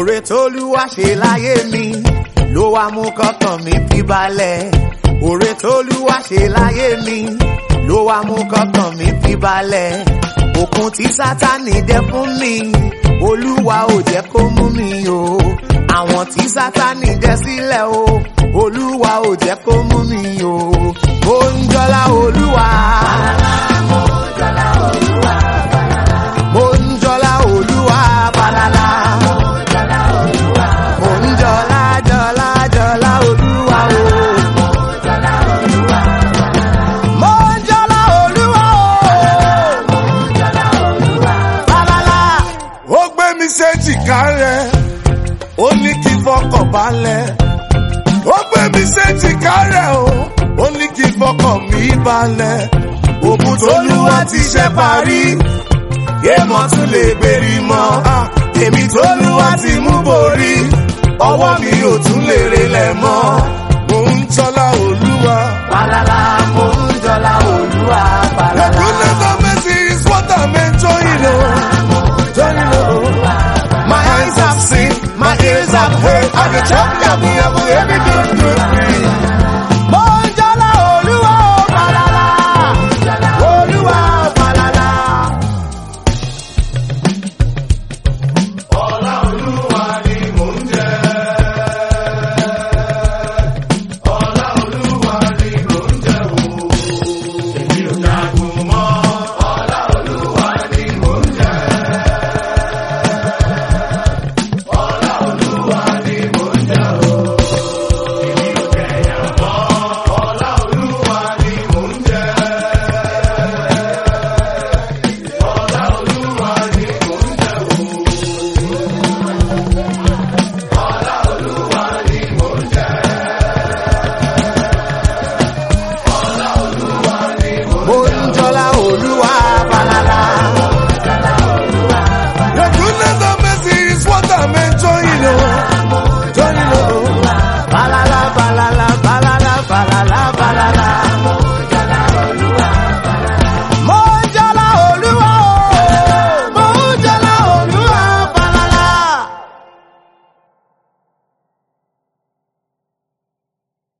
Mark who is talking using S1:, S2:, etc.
S1: Òrè tólúwa ṣe láyé mi ló wá mú kọ́kàn mi fi balẹ̀. Òrè tólúwa ṣe láyé mi ló wá mú kọ́kàn mi fi balẹ̀. Òkun tí Sátánì dẹ fún mi, Olúwa ò jẹ́ kó mú mi o. Àwọn tí Sátánì dẹ sílẹ̀ o, Olúwa ò jẹ́ kó mú mi o. Mo ń jọlá Olúwa. Mo ń jọlá Olúwa balala. Mo ń jọlá jọlá jọlá Olúwa o. Mo ń jọlá Olúwa o. Balala.
S2: ó gbé mi séjìká rẹ̀ ó ní kí fọkàn balẹ̀ ó gbé mi séjìká rẹ̀ o ó ní kí fọkàn mi balẹ̀ òkun tóluwá ti ṣe parí èèmọ̀ tún lè bèrè mọ́ èmi tóluwá ti mú borí ọwọ́ mi ò tún lè relẹ̀ mọ́